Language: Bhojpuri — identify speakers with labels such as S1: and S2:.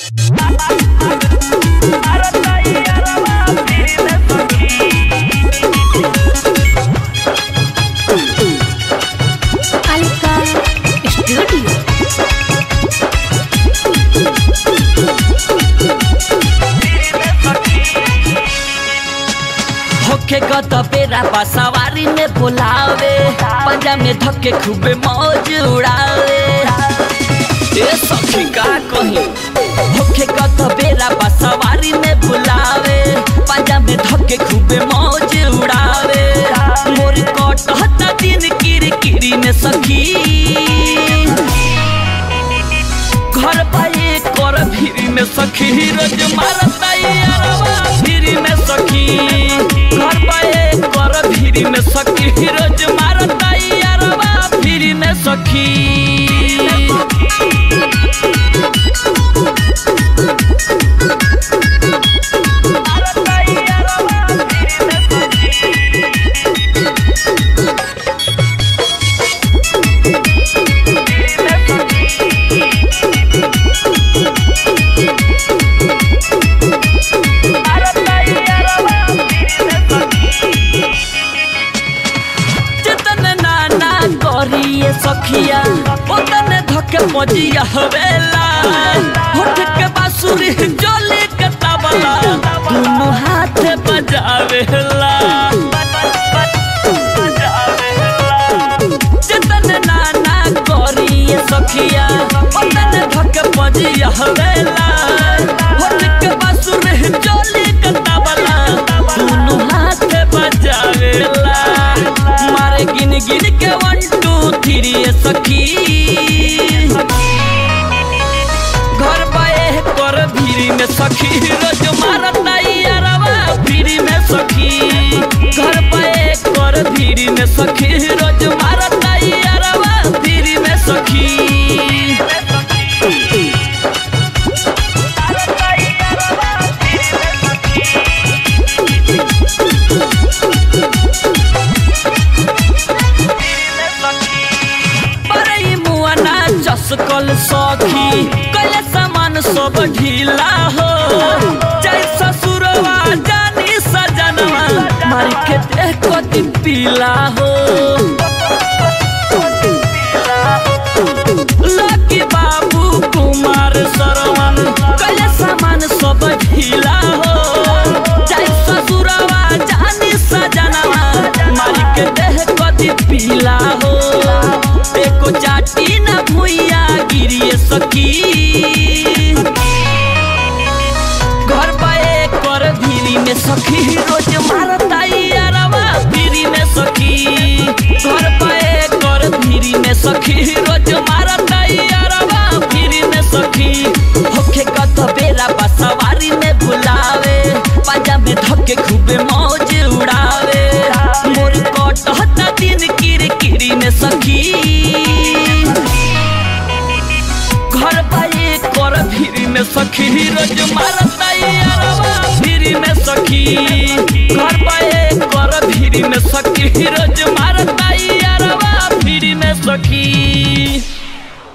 S1: Alka Studio.
S2: होखे गत बेरा सवारी में बुलावे पंजा में धक्के खूबे मौज उड़ावे ए सखी का कही होखे गत बेरा सवारी में बुलावे पंजा में धक्के खूबे मौज उड़ावे मोर कटहता दिन किर किरी में सखी घर पाए कर फिरी में सखी रोज मारता यारवा फिरी में सखी घर पाए कर फिरी में सखी रोज मारता यारवा फिरी में सखी जितन नाना करिए सखिया उतन धके मजिया हवेला होठ के बांसुरी जोली के तबला दोनों हाथ बजावेला जितन नाना करिए सखिया उतन धके मजिया हवेला होठ के बांसुरी जोली के तबला दोनों हाथ बजावेला मारे गिन गिन के वन टू थ्री सखी घर पाए कर भीरी में सखी रोज मारता यारवा भीरी में सखी घर पाए कर भीरी में सखी रोज मारता यारवा भीरी में सखी बरई मुआना चसकल सखी कले सामान सब ढीला हो जय ससुरवा जानी सजनवा मारी के देह कति पीला हो लकी बाबू कुमार सरवन कले सामान सब ढीला हो जय ससुरवा जानी सजनवा मारी के देह कति पीला हो एको चाटी न भुइया गिरिए सकी घर पाए कर भीरी में सखी रोज मारता यारवा भीरी में सखी घर पाए कर भीरी में सखी रोज मारता यारवा भीरी में सखी होखे कत बेरा बसवारी में बुलावे पाजा में धक्के खूबे मौज उड़ावे मोर कटहता दिन किर किरी में सखी घर पाए कर फिरी में सखी रोज मारता यारवा फिरी में सखी घर पाए कर फिरी में सखी रोज मारता यारवा फिरी में सखी